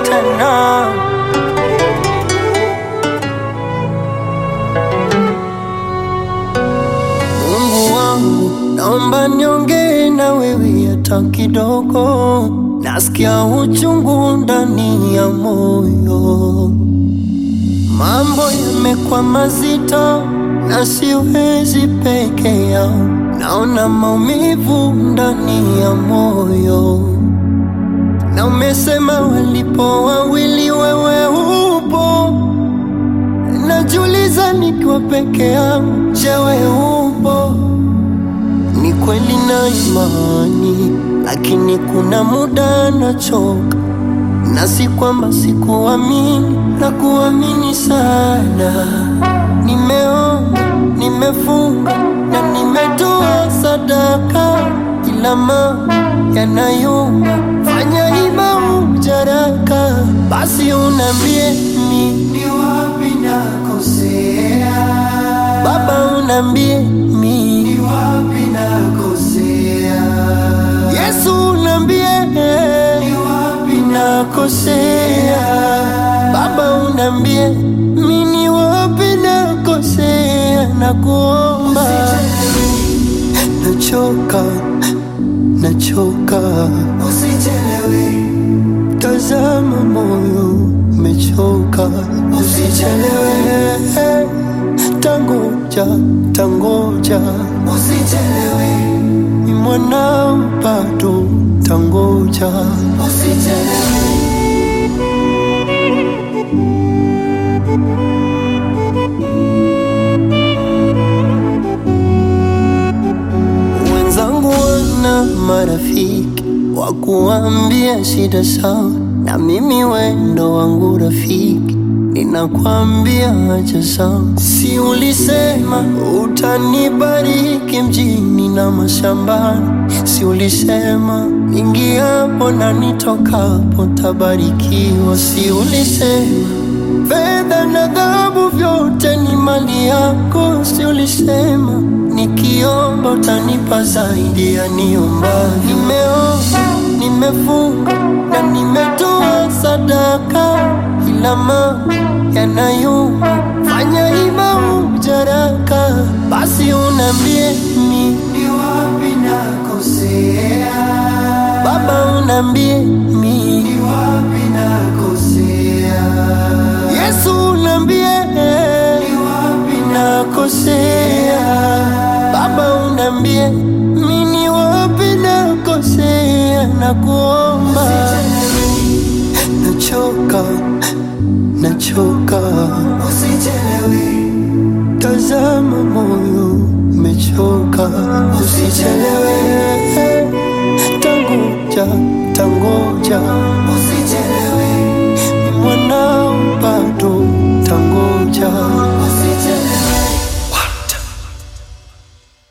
tena. Mungu wangu, naomba niongee na wewe hata kidogo, nasikia uchungu ndani ya moyo, mambo yamekuwa mazito na siwezi peke yao, naona maumivu ndani ya moyo, na umesema walipo wawili wewe upo Najiuliza nikiwa peke yangu, je, wewe upo? Ni kweli na imani, lakini kuna muda nachoka, na si kwamba sikuamini, na kuamini sana. Nimeomba, nimefunga na nimetoa sadaka, ila mambo yanayumba, fanya ima ujaraka, basi unambie mi ni wapi nakosea, Baba unambie mi ni wapi nakosea, Yesu unambie ni wapi nakosea, Baba unambie mi ni wapi nakosea, nakuomba nachoka, nachoka, usichelewe, tazama moyo umechoka, usichelewe, tangoja, tangoja, usichelewe, ni mwanao bado, tangoja, usichelewe. Wenzangu wana marafiki wa kuambia shida sawa, na mimi wendo wangu rafiki ninakwambia acha sawa. Si ulisema utanibariki mjini na mashambani? Si ulisema ingiapo na nitokapo tabarikiwa? Si ulisema fedha na dhahabu vyote ni mali yako? Si ulisema nikiomba utanipa zaidi ya niomba? Nimeomba, nimefunga na nimetoa sadaka, ila mambo yanayumba, fanya ima ujaraka, basi unambie mi ni wapi nakosea, Baba unambie mi ni wapi nakosea, Yesu unambie ni wapi nakosea, Baba unambie mi ni wapi nakosea, nakuomba nachoka, nachoka, usichelewe, tazama moyo umechoka, usichelewe, tangoja, tangoja, usichelewe, ni mwanao bado, tangoja.